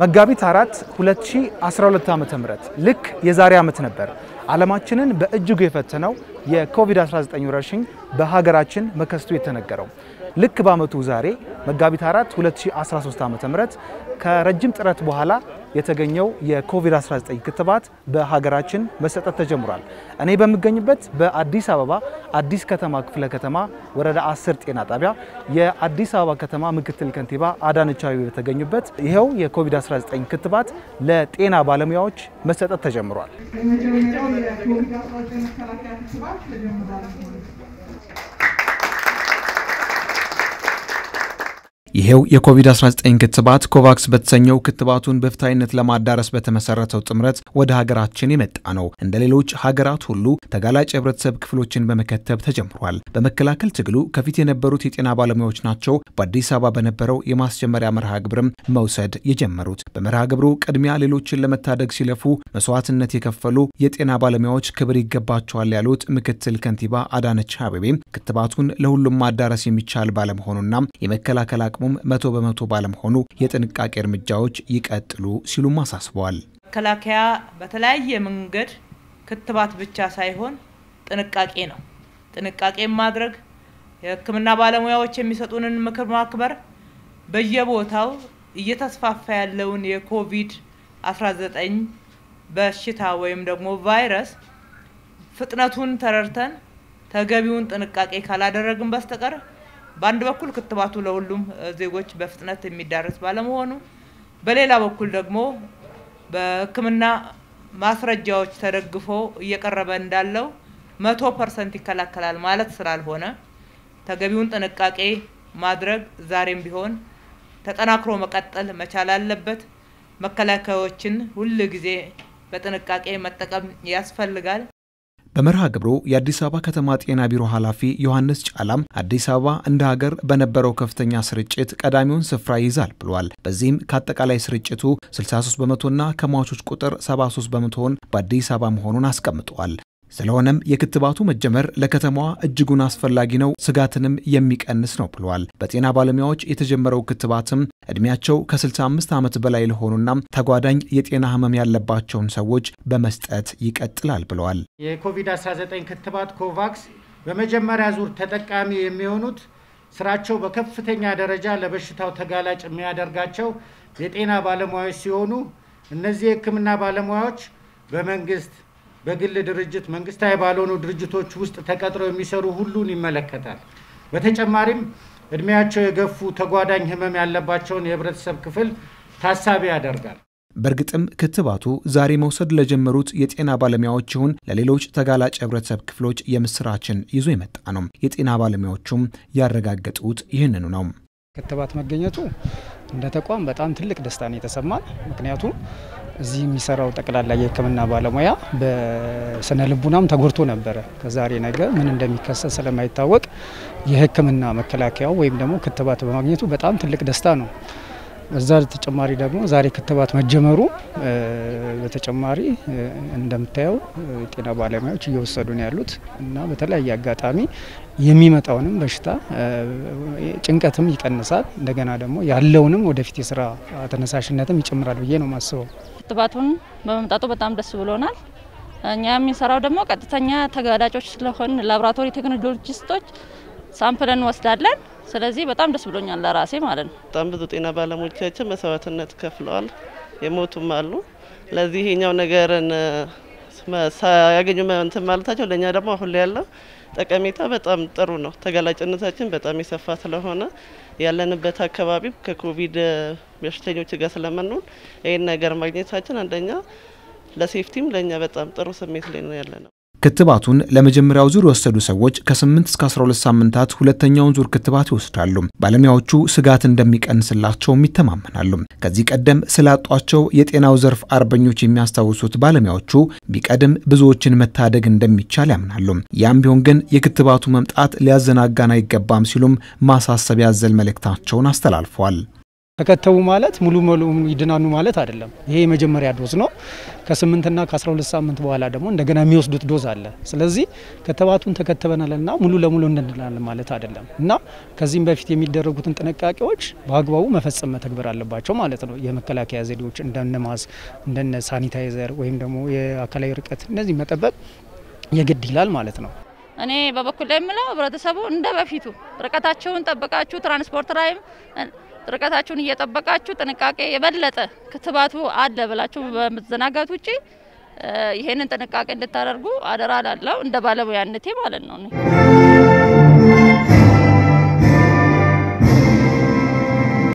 መጋቢት አራት 2012 ዓ.ም ልክ የዛሬ ዓመት ነበር ዓለማችንን በእጅጉ የፈተነው የኮቪድ-19 ወረርሽኝ በሀገራችን መከሰቱ የተነገረው። ልክ በዓመቱ ዛሬ መጋቢት 4 2013 ዓ.ም ከረጅም ጥረት በኋላ የተገኘው የኮቪድ-19 ክትባት በሀገራችን መሰጠት ተጀምሯል። እኔ በምገኝበት በአዲስ አበባ አዲስ ከተማ ክፍለ ከተማ ወረዳ 10 ጤና ጣቢያ የአዲስ አበባ ከተማ ምክትል ከንቲባ አዳነች አቤቤ በተገኙበት ይኸው የኮቪድ-19 ክትባት ለጤና ባለሙያዎች መሰጠት ተጀምሯል። የመጀመሪያው የኮቪድ-19 መከላከያ ክትባት ተጀምሯል። ይሄው የኮቪድ-19 ክትባት ኮቫክስ በተሰኘው ክትባቱን በፍትሐዊነት ለማዳረስ በተመሰረተው ጥምረት ወደ ሀገራችን የመጣ ነው። እንደ ሌሎች ሀገራት ሁሉ ተጋላጭ የህብረተሰብ ክፍሎችን በመከተብ ተጀምሯል። በመከላከል ትግሉ ከፊት የነበሩት የጤና ባለሙያዎች ናቸው በአዲስ አበባ በነበረው የማስጀመሪያ መርሃ ግብርም መውሰድ የጀመሩት። በመርሃ ግብሩ ቅድሚያ ሌሎችን ለመታደግ ሲለፉ መስዋዕትነት የከፈሉ የጤና ባለሙያዎች ክብር ይገባቸዋል ያሉት ምክትል ከንቲባ አዳነች አቤቤም ክትባቱን ለሁሉም ማዳረስ የሚቻል ባለመሆኑና የመከላከል አቅሙም መቶ በመቶ ባለመሆኑ የጥንቃቄ እርምጃዎች ይቀጥሉ ሲሉም አሳስበዋል። መከላከያ በተለያየ መንገድ ክትባት ብቻ ሳይሆን ጥንቃቄ ነው። ጥንቃቄ ማድረግ የሕክምና ባለሙያዎች የሚሰጡንን ምክር ማክበር፣ በየቦታው እየተስፋፋ ያለውን የኮቪድ 19 በሽታ ወይም ደግሞ ቫይረስ ፍጥነቱን ተረድተን ተገቢውን ጥንቃቄ ካላደረግን በስተቀር በአንድ በኩል ክትባቱ ለሁሉም ዜጎች በፍጥነት የሚዳረስ ባለመሆኑ፣ በሌላ በኩል ደግሞ በሕክምና ማስረጃዎች ተደግፎ እየቀረበ እንዳለው መቶ ፐርሰንት ይከላከላል ማለት ስላልሆነ ተገቢውን ጥንቃቄ ማድረግ ዛሬም ቢሆን ተጠናክሮ መቀጠል መቻል አለበት። መከላከያዎችን ሁል ጊዜ በጥንቃቄ መጠቀም ያስፈልጋል። በመርሃ ግብሩ የአዲስ አበባ ከተማ ጤና ቢሮ ኃላፊ ዮሐንስ ጫላም አዲስ አበባ እንደ ሀገር በነበረው ከፍተኛ ስርጭት ቀዳሚውን ስፍራ ይይዛል ብሏል። በዚህም ከአጠቃላይ ስርጭቱ 63 በመቶና ከሟቾች ቁጥር 73 በመቶውን በአዲስ አበባ መሆኑን አስቀምጠዋል። ስለሆነም የክትባቱ መጀመር ለከተማዋ እጅጉን አስፈላጊ ነው፣ ስጋትንም የሚቀንስ ነው ብለዋል። በጤና ባለሙያዎች የተጀመረው ክትባትም እድሜያቸው ከ65 ዓመት በላይ ለሆኑና ተጓዳኝ የጤና ህመም ያለባቸውን ሰዎች በመስጠት ይቀጥላል ብለዋል። የኮቪድ-19 ክትባት ኮቫክስ በመጀመሪያ ዙር ተጠቃሚ የሚሆኑት ስራቸው በከፍተኛ ደረጃ ለበሽታው ተጋላጭ የሚያደርጋቸው የጤና ባለሙያዎች ሲሆኑ እነዚህ የህክምና ባለሙያዎች በመንግስት በግል ድርጅት መንግስታዊ ባልሆኑ ድርጅቶች ውስጥ ተቀጥረው የሚሰሩ ሁሉን ይመለከታል። በተጨማሪም እድሜያቸው የገፉ ተጓዳኝ ህመም ያለባቸውን የህብረተሰብ ክፍል ታሳቢ ያደርጋል። በእርግጥም ክትባቱ ዛሬ መውሰድ ለጀመሩት የጤና ባለሙያዎች ይሁን ለሌሎች ተጋላጭ የህብረተሰብ ክፍሎች የምስራችን ይዞ የመጣ ነው። የጤና ባለሙያዎቹም ያረጋገጡት ይህንኑ ነው። ክትባት መገኘቱ እንደ ተቋም በጣም ትልቅ ደስታ ነው የተሰማን። ምክንያቱም እዚህ የሚሰራው ጠቅላላ የህክምና ባለሙያ በስነ ልቡናም ተጎድቶ ነበረ። ከዛሬ ነገ ምን እንደሚከሰት ስለማይታወቅ የህክምና መከላከያው ወይም ደግሞ ክትባት በማግኘቱ በጣም ትልቅ ደስታ ነው። በዛ ተጨማሪ ደግሞ ዛሬ ክትባት መጀመሩ በተጨማሪ እንደምታየው የጤና ባለሙያዎች እየወሰዱ ነው ያሉት እና በተለያየ አጋጣሚ የሚመጣውንም በሽታ ጭንቀትም ይቀንሳል። እንደገና ደግሞ ያለውንም ወደፊት የስራ ተነሳሽነትም ይጨምራል ብዬ ነው የማስበው። ክትባቱን በመምጣቱ በጣም ደስ ብሎናል። እኛ የምንሰራው ደግሞ ቀጥተኛ ተጋላጮች ስለሆን ላቦራቶሪ ቴክኖሎጂስቶች ሳምፕል እንወስዳለን። ስለዚህ በጣም ደስ ብሎኛል ለራሴ ማለት ነው። በጣም ብዙ ጤና ባለሙያዎቻችን መስዋዕትነት ከፍለዋል፣ የሞቱም አሉ። ለዚህ ይሄኛው ነገርን ሳያገኙ እንትን ማለታቸው ለእኛ ደግሞ አሁን ላይ ያለው ጠቀሜታ በጣም ጥሩ ነው። ተጋላጭነታችን በጣም የሰፋ ስለሆነ ያለንበት አካባቢ ከኮቪድ በሽተኞች ጋር ስለምንሆን ይህን ነገር ማግኘታችን አንደኛ ለሴፍቲም ለእኛ በጣም ጥሩ ስሜት ላይ ነው ያለ ነው። ክትባቱን ለመጀመሪያው ዙር የወሰዱ ሰዎች ከ8 እስከ 12 ሳምንታት ሁለተኛውን ዙር ክትባት ይወስዳሉ። ባለሙያዎቹ ስጋት እንደሚቀንስላቸውም ይተማመናሉ። ከዚህ ቀደም ስላጧቸው የጤናው ዘርፍ አርበኞች የሚያስታውሱት ባለሙያዎቹ ቢቀድም ብዙዎችን መታደግ እንደሚቻል ያምናሉ። ያም ቢሆን ግን የክትባቱ መምጣት ሊያዘናጋን አይገባም ሲሉም ማሳሰቢያ ያዘል መልእክታቸውን አስተላልፈዋል። ተከተቡ ማለት ሙሉ ሙሉ ይድናኑ ማለት አይደለም። ይሄ የመጀመሪያ ዶዝ ነው። ከስምንትና ከ12 ሳምንት በኋላ ደግሞ እንደገና የሚወስዱት ዶዝ አለ። ስለዚህ ክትባቱን ተከተበናልና ሙሉ ለሙሉ እንድናለን ማለት አይደለም እና ከዚህም በፊት የሚደረጉትን ጥንቃቄዎች በአግባቡ መፈጸም መተግበር አለባቸው ማለት ነው። የመከላከያ ዘዴዎች እንደነ ማስ እንደነ ሳኒታይዘር ወይም ደግሞ የአካላዊ ርቀት እነዚህ መጠበቅ የግድ ይላል ማለት ነው። እኔ በበኩል ላይ የምለው ህብረተሰቡ እንደ በፊቱ ርቀታቸውን ጠብቃችሁ ትራንስፖርት ላይም ርቀታችሁን እየጠበቃችሁ ጥንቃቄ የበለጠ ክትባቱ አለ ብላችሁ በመዘናጋት ውጪ ይሄንን ጥንቃቄ እንድታደርጉ አደራ ላለው እንደ ባለሙያነቴ ማለት ነው።